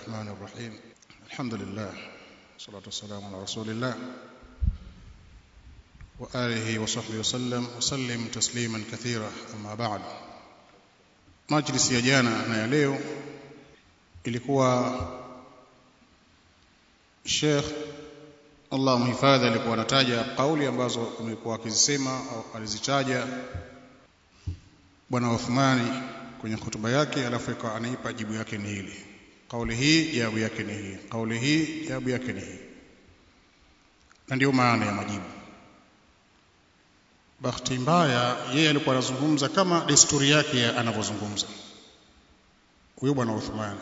الرحمن الرحيم الحمد لله والصلاة والسلام على رسول الله وآله وصحبه وسلم وسلم تسليما كثيرا أما بعد majlisi ya jana na ya leo ilikuwa Sheikh Allah mhifadhi alikuwa anataja kauli ambazo amekuwa akizisema au alizitaja bwana Uthmani kwenye hotuba yake alafu ikawa anaipa jibu yake ni hili kauli hii jawabu yake ni hii kauli hii jawabu yake ni hii na ndio maana ya majibu bahati mbaya yeye alikuwa anazungumza kama desturi yake anavyozungumza huyo bwana Uthmani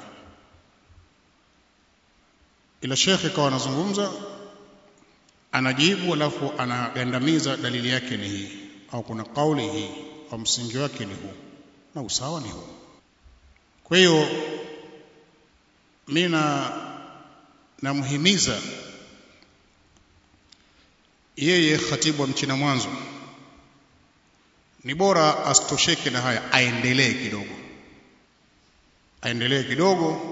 ila shekhe kawa anazungumza anajibu alafu anagandamiza dalili yake ni hii au kuna kauli hii au msingi wake ni huu na usawa ni huu kwa hiyo mimi na namhimiza yeye khatibu wa mchina mwanzo ni bora asitosheke na haya aendelee kidogo aendelee kidogo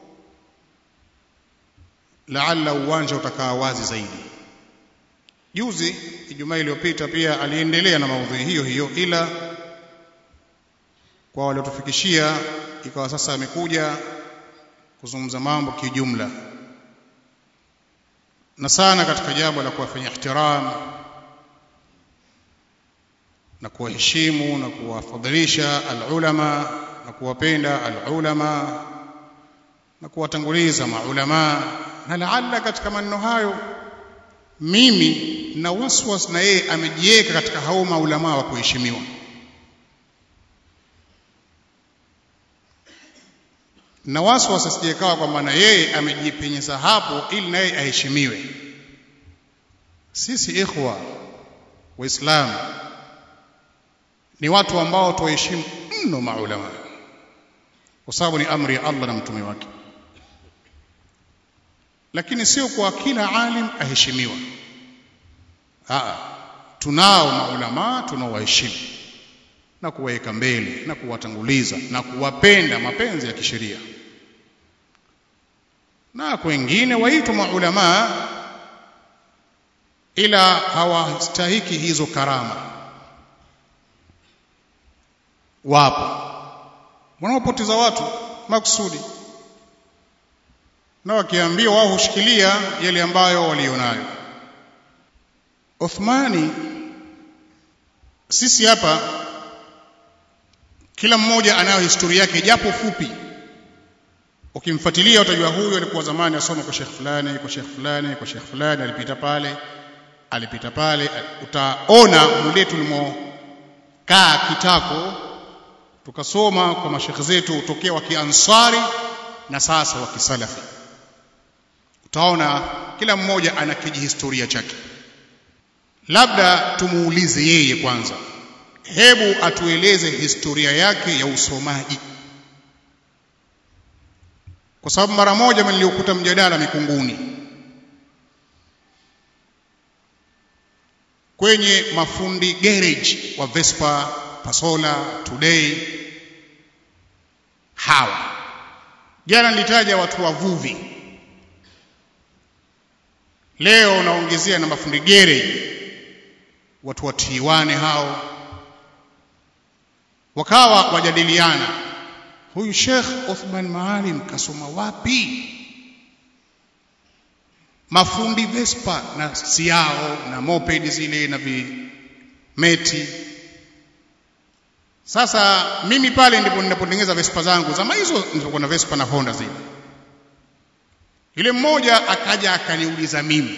laalla uwanja utakaa wazi zaidi juzi ijumaa iliyopita pia aliendelea na maudhui hiyo hiyo ila kwa waliotufikishia ikawa sasa amekuja kuzungumza mambo kijumla na sana katika jambo la kuwafanyia ihtiram na kuwaheshimu na kuwafadhilisha alulama na kuwapenda alulama na kuwatanguliza maulama na laalla katika maneno hayo mimi na waswas na yeye amejiweka katika hao maulama wa kuheshimiwa na waswas asijekawa kwamba na yeye amejipenyeza hapo ili na yeye aheshimiwe sisi ikhwa waislamu ni watu ambao tuheshimu mno maulama kwa sababu ni amri ya Allah na mtume wake lakini sio kwa kila alim aheshimiwa Aa, tunao maulama tunaowaheshimu na kuwaweka mbele na kuwatanguliza na kuwapenda mapenzi ya kisheria na wengine waitwa maulama ila hawastahiki hizo karama wapo wanaopoteza watu makusudi na wakiambiwa wao hushikilia yale ambayo walionayo Uthmani sisi hapa kila mmoja anayo historia yake japo fupi ukimfuatilia utajua huyu alikuwa zamani asoma kwa Sheikh fulani kwa Sheikh fulani kwa Sheikh fulani alipita pale alipita pale utaona mule tulimokaa kitako tukasoma kwa mashekhe zetu tokea wa kiansari na sasa wa kisalafi utaona kila mmoja ana kijihistoria chake labda tumuulize yeye kwanza hebu atueleze historia yake ya usomaji kwa sababu mara moja niliokuta mjadala Mikunguni kwenye mafundi garage wa Vespa, Pasola, Today hawa jana nilitaja watu wavuvi leo naongezea na mafundi garage watu wa Tiwane hao wakawa wajadiliana huyu Sheikh Uthman Maalim kasoma wapi mafundi Vespa na siao na moped zile na vimeti sasa mimi pale ndipo ninapotengeneza Vespa zangu zama hizo nilikuwa na Vespa na Honda zile yule mmoja akaja akaniuliza mimi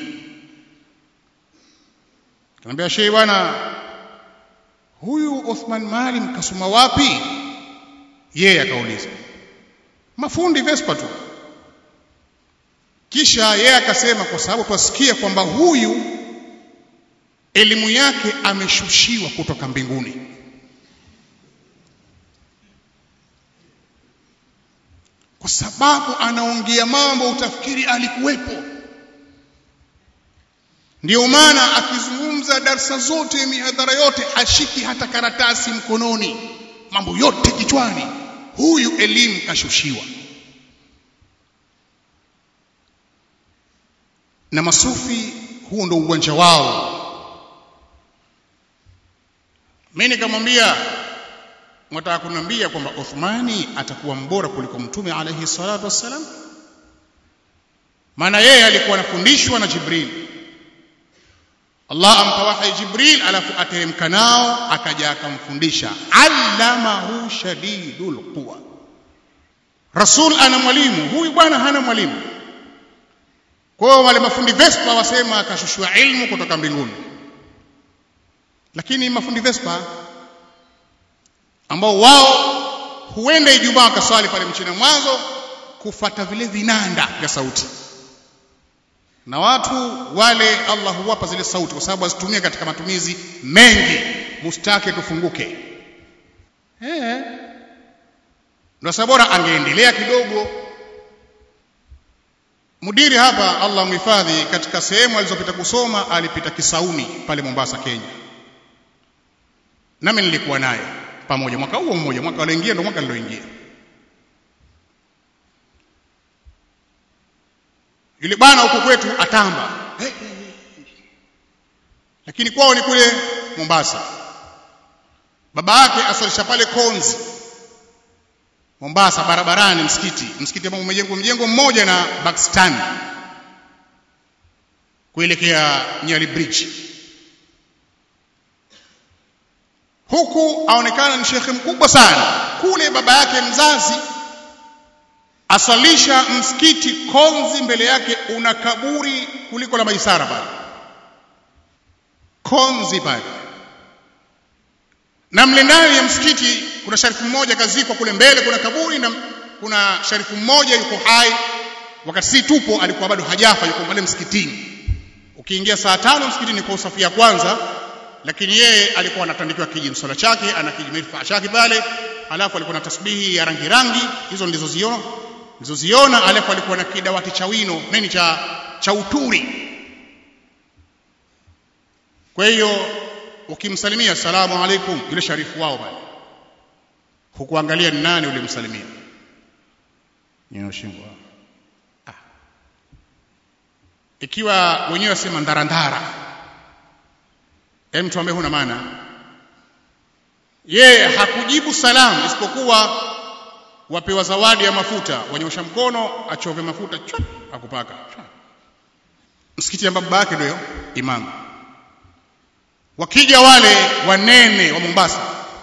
Kanambia shehe bwana huyu Uthman Maalim kasoma wapi? Yeye akauliza. Mafundi Vespa tu. Kisha yeye akasema kwa sababu twasikia kwamba huyu elimu yake ameshushiwa kutoka mbinguni. Kwa sababu anaongea mambo utafikiri alikuwepo. Ndiyo maana akizungumza darsa zote mihadhara yote hashiki hata karatasi mkononi, mambo yote kichwani. Huyu elimu kashushiwa. na masufi huo ndo uwanja wao mimi nikamwambia mwataka kuniambia kwamba Uthmani atakuwa mbora kuliko mtume alayhi salatu wassalam maana yeye alikuwa anafundishwa na Jibril Allah ampa wahi Jibril alafu ateremka nao akaja akamfundisha allamahu shadidul quwa Rasul ana mwalimu huyu bwana hana mwalimu kwa hiyo wale mafundi Vespa wasema akashushwa ilmu kutoka mbinguni lakini mafundi Vespa ambao wao huenda Ijumaa wakaswali pale mchina mwanzo kufata vile vinanda vya sauti na watu wale Allah huwapa zile sauti kwa sababu azitumia katika matumizi mengi mustake tufunguke eh ndio sababu bora angeendelea kidogo mudiri hapa Allah mhifadhi katika sehemu alizopita kusoma alipita Kisauni pale Mombasa Kenya nami nilikuwa naye pamoja mwaka huo mmoja mwaka alioingia ndio mwaka niloingia yule bwana huko kwetu atamba hey, hey, hey. lakini kwao ni kule Mombasa baba yake asalisha pale Konzi Mombasa barabarani msikiti msikiti ambao umejengwa mjengo mmoja na Pakistan kuelekea Nyali Bridge huku aonekana ni shekhe mkubwa sana kule baba yake mzazi asalisha msikiti Konzi mbele yake una kaburi kuliko la Maisara pale Konzi pale na mle ndani ya msikiti kuna sharifu mmoja kazikwa kule mbele kuna kaburi na kuna sharifu mmoja yuko hai wakati si tupo alikuwa bado hajafa yuko pale msikitini ukiingia saa tano msikitini kwa usafi ya kwanza lakini yeye alikuwa anatandikiwa kijimsala chake ana kijimifaa chake pale alafu alikuwa na tasbihi ya rangi rangi hizo ndizoziona ndizoziona alafu alikuwa na kidawati cha wino nini cha cha uturi kwa hiyo ukimsalimia asalamu alaikum yule sharifu wao pale hukuangalia ni nani ulimsalimia nyoshingwa ah. ikiwa wenyewe wasema ndarandara hem tuambie huna maana yeye hakujibu salamu isipokuwa wapewa zawadi ya mafuta wanyosha mkono achove mafuta chwa akupaka chwa. msikiti ambapo baba yake ndio imamu wakija wale wanene wa Mombasa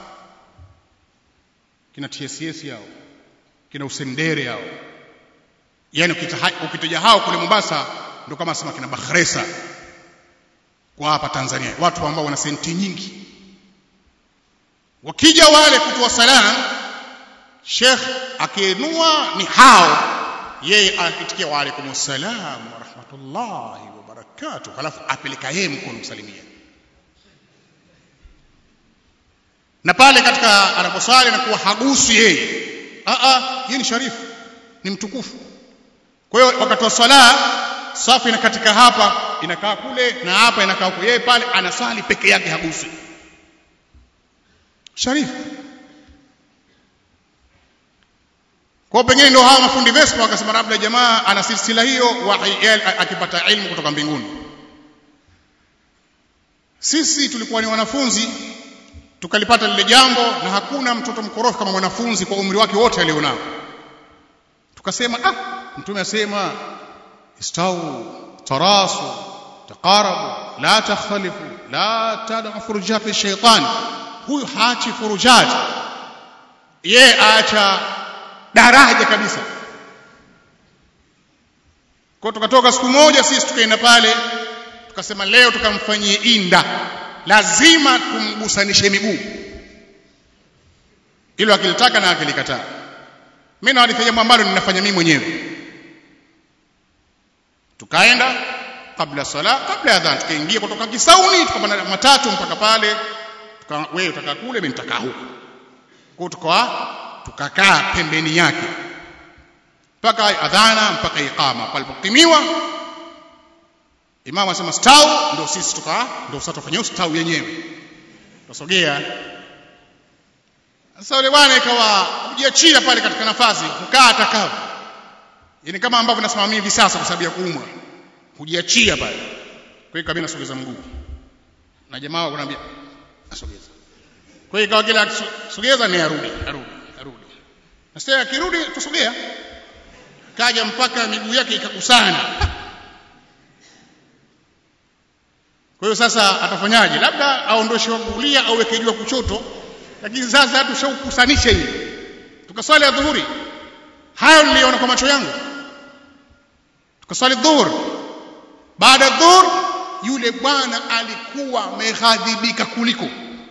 kina TSS yao kina usendere yao yani ukitaja hao kule Mombasa ndio kama sema kina Bakhresa kwa hapa Tanzania watu ambao wana senti nyingi wakija wale kutoa salam Sheikh akiinua ni hao yeye akitikia wa alaikum salam wa rahmatullahi wa barakatuh halafu apeleka yeye mkono msalimia na pale katika anaposwali anakuwa hagusi yeye a a yeye ni sharifu ni mtukufu kwa hiyo wakati wa swala safu inakatika hapa inakaa kule na hapa inakaa huko yeye pale anaswali peke yake hagusi sharifu kwa pengine ndio hawa mafundi Vespa wakasema labda jamaa ana silsila hiyo akipata ilmu kutoka mbinguni sisi tulikuwa ni wanafunzi tukalipata lile jambo na hakuna mtoto mkorofi kama mwanafunzi kwa umri wake wote alionao tukasema ah mtume asema istau tarasu taqarabu la takhtalifu la tad'u furujat shaytan huyu haachi furujat ye aacha daraja kabisa kwa tukatoka siku moja sisi tukaenda pale tukasema leo tukamfanyie inda lazima tumgusanishe miguu ilo akilitaka na akilikataa mimi nawalifanya jambo ambalo ninafanya mimi mwenyewe tukaenda kabla sala kabla ya adhan tukaingia kutoka Kisauni tukapanda matatu mpaka pale tuka wewe utakaa kule mimi nitakaa huko kwa tukawa tukakaa pembeni yake mpaka adhana mpaka iqama palipokimiwa Imam anasema stau ndio sisi tuka ndio sasa tufanye stau yenyewe. Tusogea. Sasa yule bwana ikawa kujiachia pale katika nafasi kukaa atakavyo. Yaani kama ambavyo nasimamia hivi sasa kwa sababu ya kuumwa. hujiachia pale kwa hiyo kabisa nasogeza mguu na jamaa wanaambia asogeza kwa hiyo ikawa kila akisogeza ni arudi arudi arudi na sasa akirudi tusogea kaja mpaka miguu yake ikakusana kwa hiyo sasa atafanyaje labda aondoshe wa kulia au weke juu wa kushoto lakini sasa tushaukusanisha hivi tukaswali adhuhuri hayo niliona kwa macho yangu tukaswali dhuhur baada dhuhur yule bwana alikuwa ameghadhibika kuliko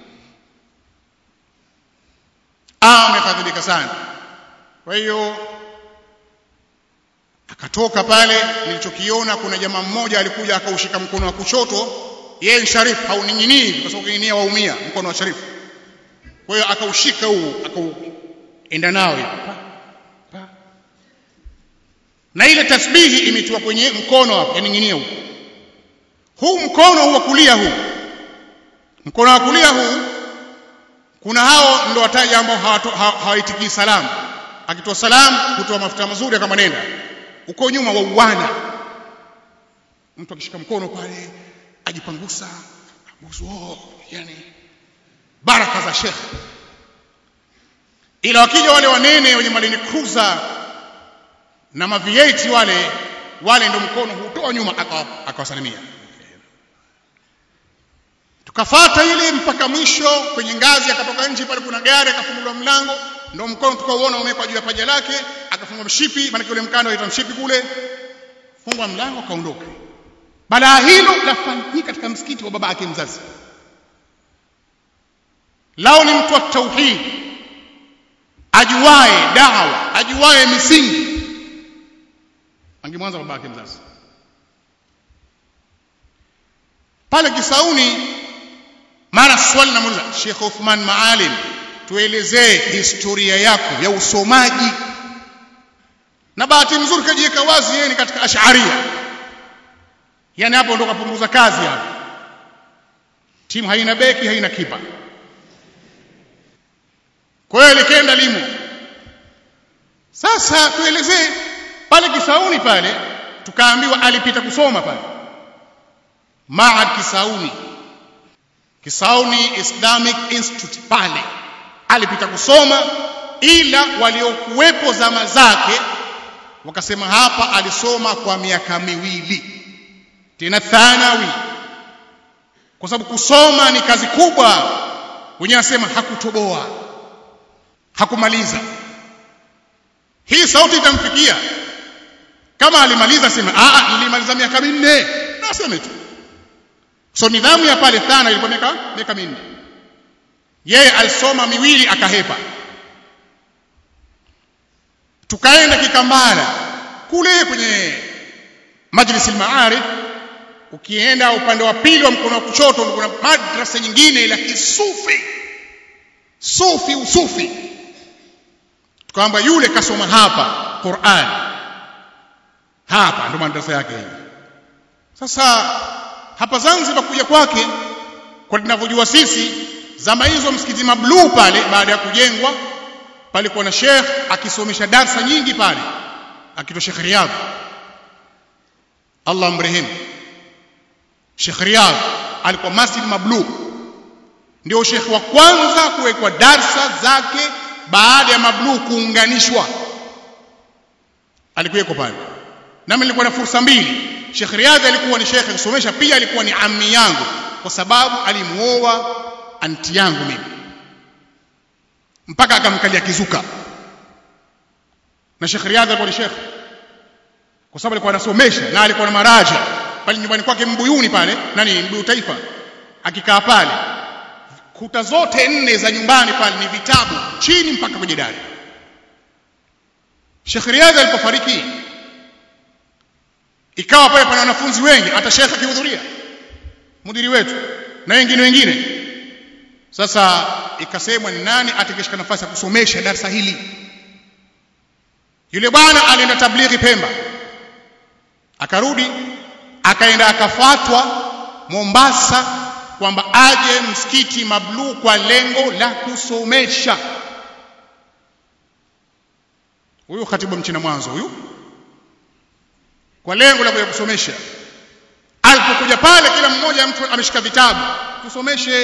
ameghadhibika sana kwa hiyo akatoka pale nilichokiona kuna jamaa mmoja alikuja akaushika mkono wa kushoto yeye ni sharifu hauning'inii kwa sababu kining'inia waumia mkono wa sharifu kwa hiyo akaushika huu akauenda nao na ile tasbihi imetiwa kwenye mkono hapo yaning'inia huu huu mkono huu wa kulia huu mkono wa kulia huu kuna hao ndio wataja ambao hawaitikii salamu akitoa salamu kutoa mafuta mazuri kama nenda uko nyuma wa uwana mtu akishika mkono pale ajipangusa abusu oh, yani baraka za shekhe ila wakija wale wanene wenye malini cruiser na mavieti wale wale ndio mkono hutoa nyuma akawasalimia tukafata ile mpaka mwisho kwenye ngazi akatoka nje pale kuna gari akafunguliwa mlango ndio mkono tukauona umewekwa juu ya paja lake akafungwa mshipi maana yule mkanda unaitwa mshipi kule fungwa mlango akaondoka balaa hilo lafanyika katika msikiti wa baba yake mzazi lao ni mtu wa tauhid ajuae dawa ajuae misingi angemwanza baba yake mzazi pale Kisauni mara swali namuuliza Sheikh Uthman Maalim tuelezee historia yako ya usomaji na bahati nzuri kajiweka wazi yeye ni katika ash'aria yani hapo ndo kapunguza kazi hapo timu haina beki haina kipa kwa hiyo likenda limo sasa tuelezee pale Kisauni pale tukaambiwa alipita kusoma pale Maad Kisauni Kisauni Islamic Institute pale alipita kusoma ila waliokuwepo zama zake wakasema hapa alisoma kwa miaka miwili tena thanawi kwa sababu kusoma ni kazi kubwa wenyewe anasema hakutoboa hakumaliza hii sauti itamfikia kama alimaliza sema a nilimaliza miaka minne na aseme tu so nidhamu ya pale thana ilikuwa miaka miaka minne yeye alisoma miwili akahepa tukaenda kikambala kule kwenye majlis al-maarif ukienda upande wa pili wa mkono wa kushoto kuna madrasa nyingine la kisufi sufi usufi tukaamba yule kasoma hapa Qur'an hapa ndo madrasa yake hii sasa hapa Zanzibar kuja kwake kwa tunavyojua sisi zama hizo msikiti mabluu pale baada ya kujengwa palikuwa na Sheikh akisomesha darsa nyingi pale akitwa Sheikh Riyadh Allah mrehemu Sheikh Riyadh alikuwa Masjid Mabluu ndio Sheikh wa kwanza kuwekwa darsa zake baada ya Mabluu kuunganishwa alikuweko pale nami nilikuwa na fursa mbili Sheikh Riyadh alikuwa ni Sheikh kusomesha pia alikuwa ni ammi yangu kwa sababu alimuoa anti yangu mimi mpaka akamkalia kizuka na Sheikh Riyadh alikuwa ni Sheikh kwa sababu alikuwa anasomesha na alikuwa na maraja pale nyumbani kwake Mbuyuni pale nani Mbuyu Taifa akikaa pale kuta zote nne za nyumbani pale ni vitabu chini mpaka kwenye dari Sheikh Riyadh alipofariki ikawa pale pana wanafunzi wengi hata Sheikh akihudhuria mudiri wetu na wengine wengine sasa ikasemwa ni nani atakayeshika nafasi ya kusomesha darasa hili yule bwana alienda tablighi Pemba akarudi akaenda akafatwa Mombasa kwamba aje msikiti Mabluu kwa lengo la kusomesha huyu khatibu mchina mwanzo huyu kwa lengo la kuja kusomesha anakuja pale kila mmoja mtu ameshika vitabu tusomeshe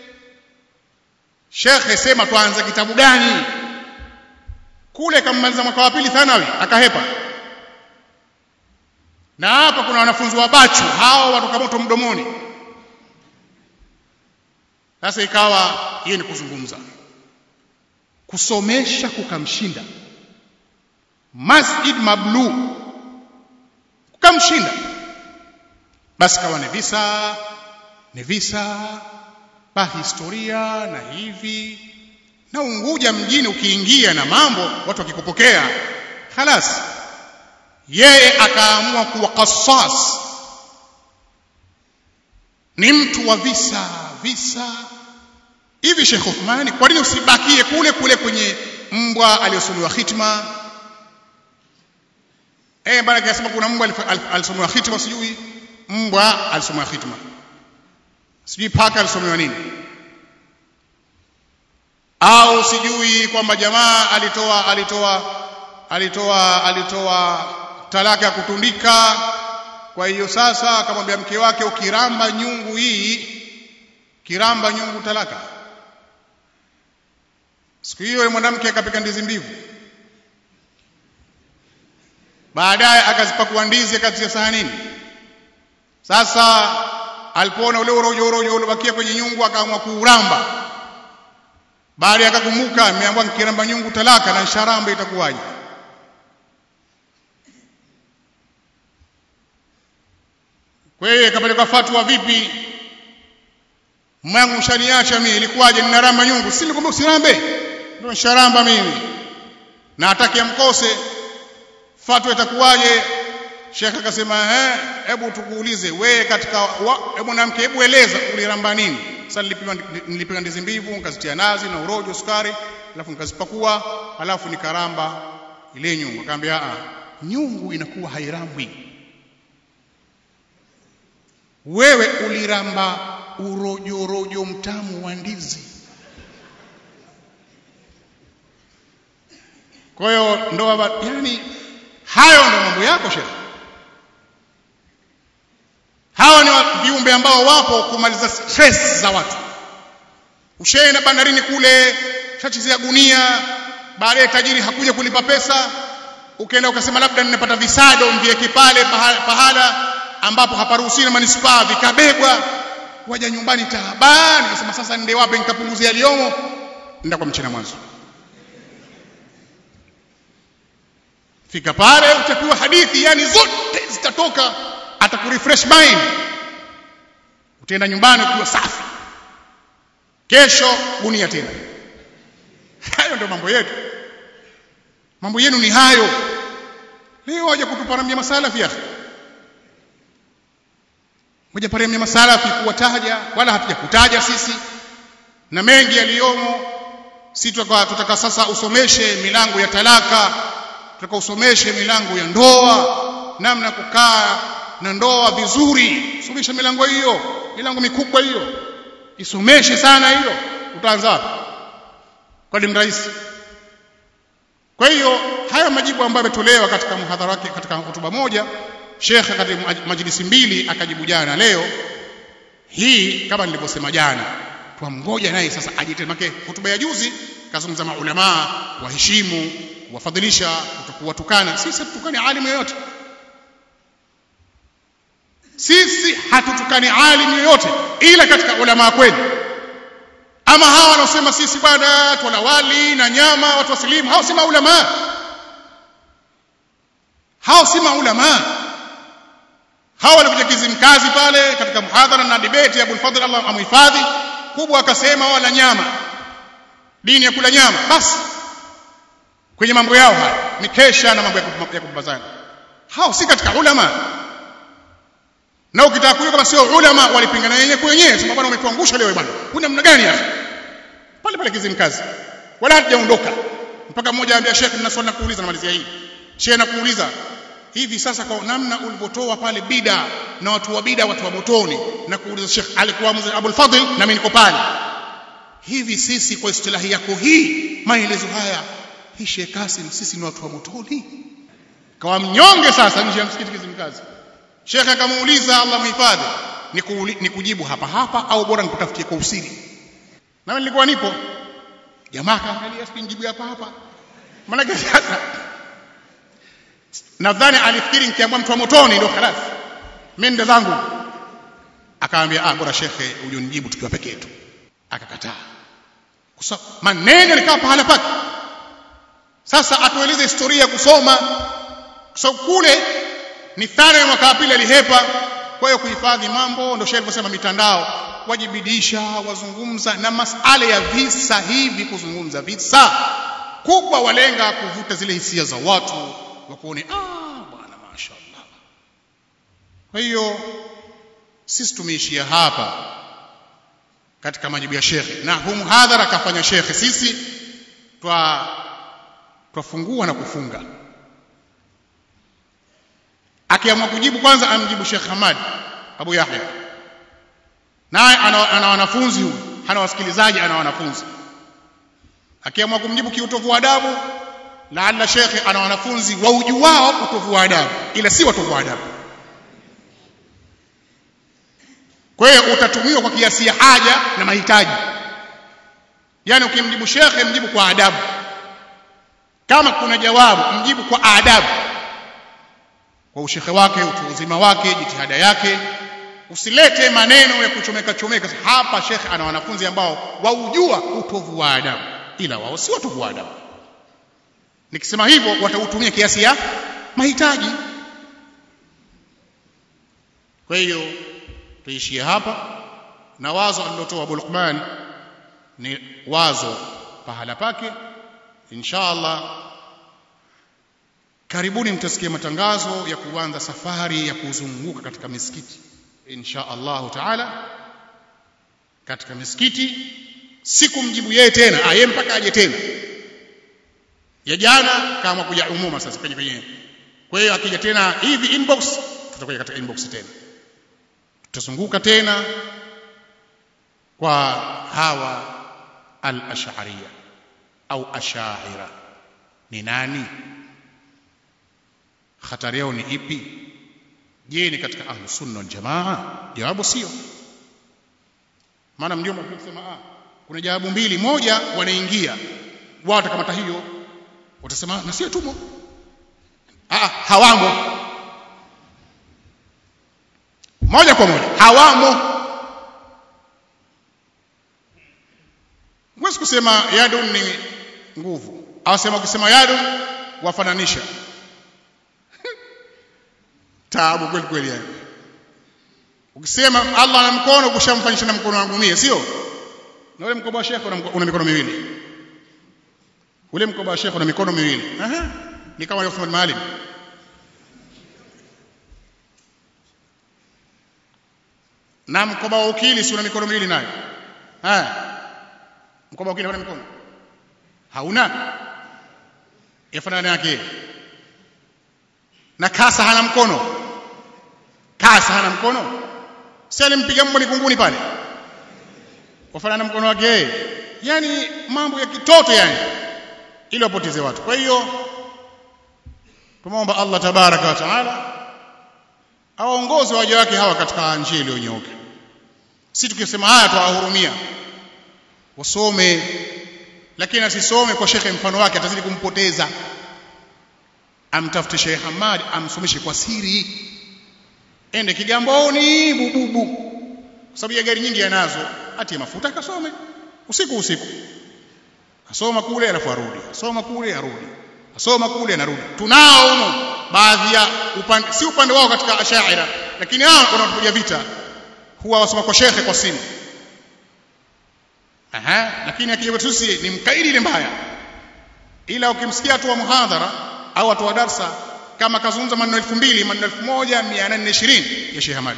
shekhe sema tuanze kitabu gani kule kammaliza mwaka wa pili thanawi akahepa na hapa kuna wanafunzi wa bachu hao watoka moto mdomoni sasa ikawa hiyo ni kuzungumza kusomesha kukamshinda masjid mablu kukamshinda basi kawa ni visa ni visa ba historia na hivi na Unguja mjini ukiingia na mambo watu wakikupokea khalas yeye akaamua kuwa qasas ni mtu wa visa visa hivi Sheikh Uthmani kwa nini usibakie kule kule kwenye mbwa aliyosomewa khitma eh bana kasema kuna mbwa alisomewa khitma sijui mbwa alisomewa khitma sijui paka alisomewa nini au sijui kwamba jamaa alitoa alitoa alitoa alitoa talaka ya kutundika kwa hiyo sasa akamwambia mke wake ukiramba nyungu hii kiramba nyungu talaka siku hiyo yule mwanamke akapika ndizi mbivu baadaye akazipakua ndizi akatia sahanini sasa alipoona ule urojo urojo uliobakia kwenye nyungu akaamua kuuramba baada akakumbuka ameambiwa nikiramba nyungu talaka na sharamba itakuwaje kwa hiyo akapeleka fatwa vipi mwangu mshaniacha mimi ilikuwaje ninaramba nyungu si nilikwambia usirambe ndio sharamba mimi na hataki amkose fatwa itakuwaje Sheikh akasema eh hebu tukuulize we katika hebu mwanamke hebu eleza uliramba nini sasa nilipima nilipika ndizi mbivu nikazitia nazi na urojo sukari alafu nikazipakua alafu nikaramba ile nyungu akamwambia a nyungu inakuwa hairambwi wewe uliramba urojo rojo mtamu wa ndizi kwa hiyo ndoa yani hayo ndo mambo yako shekhe hawa ni viumbe ambao wapo kumaliza stress za watu ushaenda bandarini kule shachezea gunia baadaye tajiri hakuja kulipa pesa ukaenda ukasema labda ninapata visado mvieke pale pahala, pahala ambapo haparuhusiwi na manispaa vikabebwa waja nyumbani taabani nasema sasa nende wapi nikapunguze yaliyomo nenda kwa mchana mwanzo fika pale utapewa hadithi yani zote zitatoka atakurefresh mind utaenda nyumbani ukiwa safi kesho gunia tena hayo ndio mambo yetu mambo yenu ni hayo leo waje kutuparamia masalafi akhi moja paramia masalafi kuwataja wala hatujakutaja sisi na mengi yaliyomo si tutaka sasa usomeshe milango ya talaka tutaka usomeshe milango ya ndoa namna kukaa na ndoa vizuri somesha milango hiyo milango mikubwa hiyo isomeshe sana hiyo utaanza wapi kwa ni rahisi kwa hiyo haya majibu ambayo yametolewa katika muhadhara wake katika hotuba moja shekhe katika majlisi mbili akajibu jana leo hii kama nilivyosema jana twamgoja naye sasa ajitetemake hotuba ya juzi kazungumza maulamaa waheshimu wafadhilisha kuwatukana sisi hatukani alimu yoyote sisi hatutukani alimu yoyote ila katika ulama kweli ama hawa wanaosema sisi bwana twala wali na nyama watu wasilimu hao si maulama hao si maulama hao walikuja kizimkazi pale katika muhadhara na debate ya Abul Fadhl Allah amhifadhi kubwa akasema wala nyama dini ya kula nyama basi kwenye mambo yao haya mikesha na mambo ya kupambazana hao si katika ulama na ukitaka kujua kama sio ulama walipingana wenyewe kwa wenyewe sema bwana umetuangusha leo bwana una namna gani hapa pale pale kizimkazi wala hatujaondoka mpaka mmoja anambia Sheikh nina swali nakuuliza namalizia hii Sheikh nakuuliza hivi sasa kwa namna ulivyotoa pale bida na watu wa bida watu wa motoni na kuuliza Sheikh alikuwa mzee Abul Fadhl na mimi niko pale hivi sisi kwa istilahi yako hii maelezo haya hii Sheikh Kasim sisi ni watu wa motoni kawa mnyonge sasa nje ya msikiti Kizimkazi shekhe akamuuliza Allah muhifadhi ni kujibu hapa hapa au bora nikutafutie kwa usiri na mimi nilikuwa nipo jamaa akaangalia sijibu hapa hapa maana sasa nadhani alifikiri nikiambia mtu wa motoni ndio khalas mimi ndo zangu akaambia ah bora shekhe ujonijibu tukiwa peke yetu akakataa kwa maneno yalikaa pahala pake sasa atueleze historia ya kusoma kwa sababu kule ni thana ya mwaka wa pili alihepa kwa hiyo kuhifadhi mambo ndio shehe alivyosema mitandao wajibidisha wazungumza na masala ya visa hivi kuzungumza visa kubwa walenga kuvuta zile hisia za watu wakuone ah bwana mashaallah kwa hiyo sisi tumeishia hapa katika majibu ya shekhe na huu muhadhara akafanya shekhe sisi twa twafungua na kufunga akiamua kujibu kwanza amjibu Sheikh Hamad Abu Yahya naye ana, ana wanafunzi huyu hana wasikilizaji ana wanafunzi akiamua kumjibu kiutovu wa adabu laalla shekhe ana wanafunzi wa ujuao utovu wa adabu ila si watovu wa adabu kwa hiyo utatumiwa kwa kiasi ya haja na mahitaji yani ukimjibu shekhe mjibu kwa adabu kama kuna jawabu mjibu kwa adabu kwa ushekhe wake utu uzima wake jitihada yake usilete maneno ya kuchomeka chomeka hapa shekhe ana wanafunzi ambao waujua utovu wa adabu ila wao si watovu wa adabu nikisema hivyo watautumia kiasi ya mahitaji kwa hiyo tuishie hapa na wazo alilotoa Abu Luqman ni wazo pahala pake inshallah karibuni mtasikia matangazo ya kuanza safari ya kuzunguka katika misikiti insha Allah taala katika misikiti siku mjibu yeye tena aye mpaka aje tena ya jana kama kuja umuma sasa kwenye kwenye kwa hiyo akija tena hivi inbox tutakuja katika inbox tena tutazunguka tena kwa hawa al-ash'ariyya au ashaira ni nani hatari yao ni ipi je ni katika ahlu sunna wal jamaa jawabu sio maana ndio kusema ah kuna jawabu mbili moja wanaingia wao watakamata hiyo watasema na sio tumo ah hawamo moja kwa moja hawamo Mwezi kusema yadun ni nguvu. Awasema ukisema yadun wafananisha. Taabu kweli kweli yani. Ukisema Allah ana mkono kushamfanyisha na mkono wangu mie, sio? Na ule mkoba wa Sheikh una mikono miwili. Ule mkoba wa Sheikh una mikono miwili. Aha. Ni kama Uthman Maalim. Na mkoba wa ukili si una mikono miwili nayo. Haya mkoba ukili hauna mikono hauna yafanana yake na kasa hana mkono kasa hana mkono si alimpiga mbwa mikunguni pale wafanana mkono wake yani mambo ya kitoto yani ili wapoteze watu kwa hiyo tumeomba Allah tabaraka wa taala awaongoze waja wake hawa katika njia iliyonyooka si tukisema haya tuwahurumia wasome lakini asisome kwa shekhe mfano wake atazidi kumpoteza amtafute Sheikh Hamad amsomeshe kwa siri ende Kigamboni bububu kwa sababu ya gari nyingi yanazo atie mafuta akasome usiku usiku asoma kule alafu arudi asoma kule arudi asoma kule anarudi tunao humo baadhi ya upande si upande wao katika ashaira lakini hao wanaopiga vita huwa wasoma kwa shekhe kwa simu Aha, lakini akija sisi ni mkaidi ile mbaya. Ila ukimsikia tu wa muhadhara au watu wa darsa kama kazungumza maneno 2000 maneno 1420 ya Sheikh Hamad.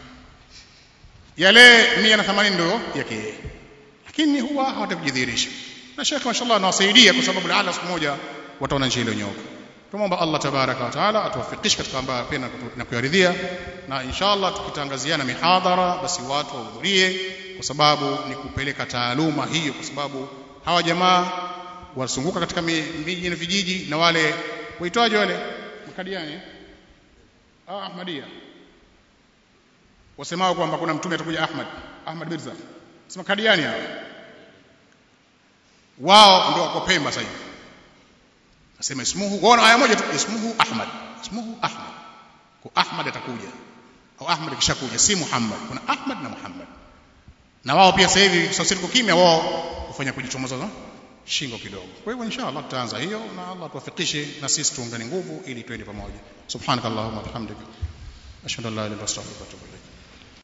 Yale 180 ndio yake yeye. Lakini huwa hawatakujidhihirisha. Na Sheikh mashallah anawasaidia kwa sababu laala siku moja wataona njia ile nyoka. Tumomba Allah tabaraka wa taala atuwafikishe katika ambayo apenda na kuyaridhia na inshallah tukitangaziana mihadhara basi watu wahudhurie kwa sababu ni kupeleka taaluma hiyo kwa sababu hawa jamaa wasunguka katika miji na vijiji na wale waitwaje wale makadiani ah ahmadia wasemao kwamba kuna mtume atakuja Ahmad Ahmad Mirza sema kadiani hao wao ndio wako Pemba sasa hivi nasema ismuhu wao aya moja tu ismuhu Ahmad ismuhu Ahmad kwa Ahmad atakuja au Ahmad kishakuja si Muhammad kuna Ahmad na Muhammad na wao pia sasa hivi sasa tuko kimya wao kufanya kujichomoza shingo kidogo kwa hivyo inshallah tutaanza hiyo na Allah tuwafikishe na sisi tuungane nguvu ili twende pamoja subhanakallahumma wa bihamdika ashhadu an la ilaha illa anta astaghfiruka wa atubu ilaik